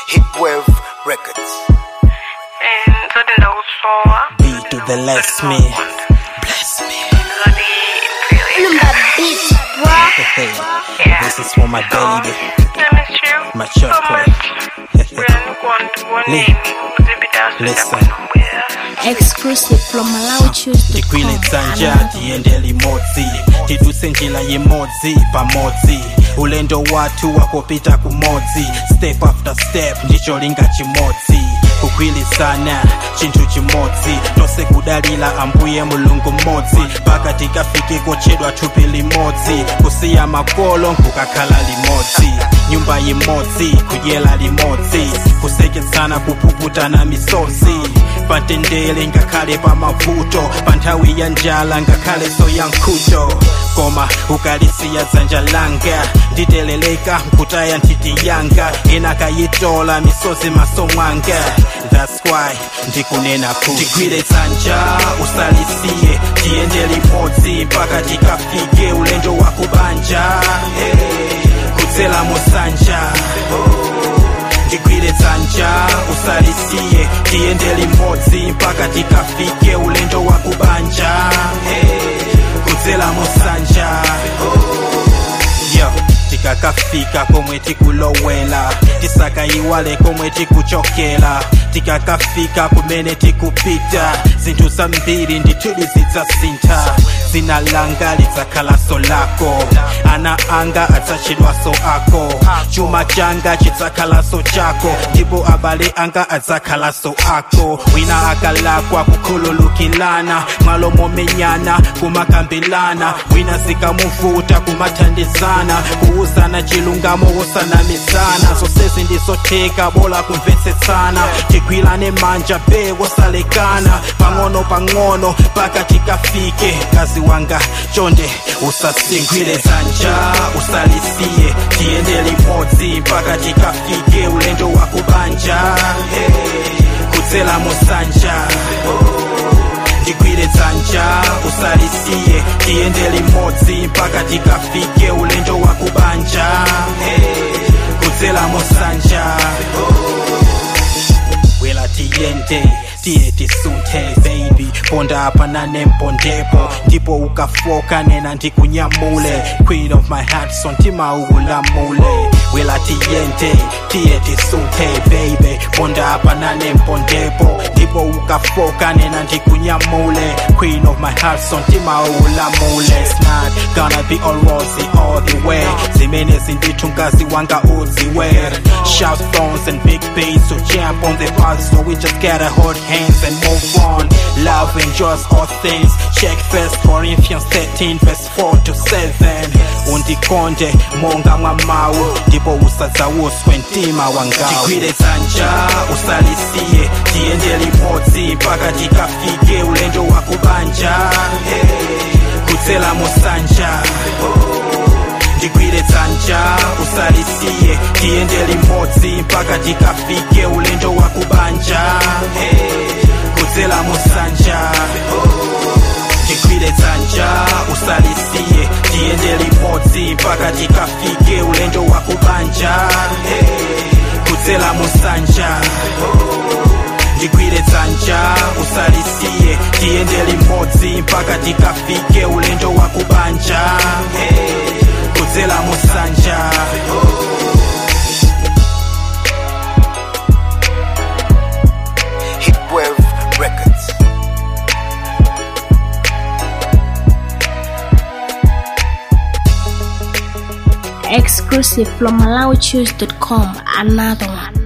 Hitwave Records. zote ndakusowa B to the less me. Bless me. zote Number beat, bro. Hey, this is for my baby, my so chocolate. much really want to one Li- name kuzipita Listen. Exclusive from tikwile dzanja tiende limodzi tiduse njira yemodzi pamodzi ulendo wathu wakopita kumodzi step after step ndicholinga chimodzi kugwirizana chinthu chimodzi tonse kudalira ambuye mulungu mmodzi mpaka tikafike kochedwa thupi limodzi kusiya makolo nkukakhala limodzi nyumba imodzi kudyera limodzi kuseketsana kupukutana misozi patendere ngakhale pamavuto pa nthawi ya njala ngakhale so ya nkhuto koma ukalisiya dzanja langa nditeleleka nkutaya nthiti yanga ena kayitola misozi maso mwanga that's why ndikunena kuti tigwire dzanja usalisiye tiyende limodzi mpaka tikafike ulendo wa kubanja hey, kudzera musanja tigwire dzanja usalisiye tiyende limodzi mpaka tikafike ulendo wa kubanja hey, kudzera musanja yo tikakafika komwe tikulowela tisakayiwale komwe tikuchokera tikakafika kumene tikupita zinthu zambiri ndithudi zidzasintha dzina langa lidzakhalaso lako ana anga adzatchedwaso ako chuma changa chidzakhalaso chako ndipo abale anga adzakhalaso ako wina akalakwa kukhululukilana malo momenyana kumakambirana wina zikamuvuta kumathandizana kuuzana chilungamo wosanamizana zonsezi ndizotheka bola kumvetsetsana tigwirane manja be wosalekana pang'ono pang'ono mpaka tikafike kazi wanga chonde usasigwire dzanja usalisiye tiyende limodzi mpaka tikafike ulendo wa kubanja hey, kudzera musanja tigwire dzanja usalisiye tiyende limodzi mpaka tikafike ulendo wa kubanja hey, kudzera musanja wela tiyende tiye tisunthe baby ponda apa nanempondepo ndipo ukafoka nena ndikunyamule queen of my heart so ntima ukulamule wela tiyende tiye tisunthe baby ponda apa nanempondepo ndipo ukafoka nena ndikunyamule queen of my heart so ntima ukulamule It's not gonna be all rosy all the way zimene zindithu mkazi wanga udziwe shout stones and big bass to jump on the path so we just gotta hold hands and move on love endures all things check first corinthians 13 verse 4 to 7 undikonde monga mwa mawu ndipo usadzawuswe mtima wangawo tigwire dzanja usalisiye tiyende limodzi mpaka tikafike ulendo wa kubanja hey, kudzera musanja tigwire dzanja usalisiye tiyende limodzi mpaka tikafike ulendo wa kubanja hey, kudzera musanja tigwire dzanja usalisiye tiyende limodzi mpaka tikafike ulendo wa kubanja hey, kudzera musanja tigwire dzanja usalisiye tiyende limodzi mpaka tikafike ulendo wa kubanja hey, kudzera musanja Hitwave Records. Exclusive from MalawiChoose.com. Another one.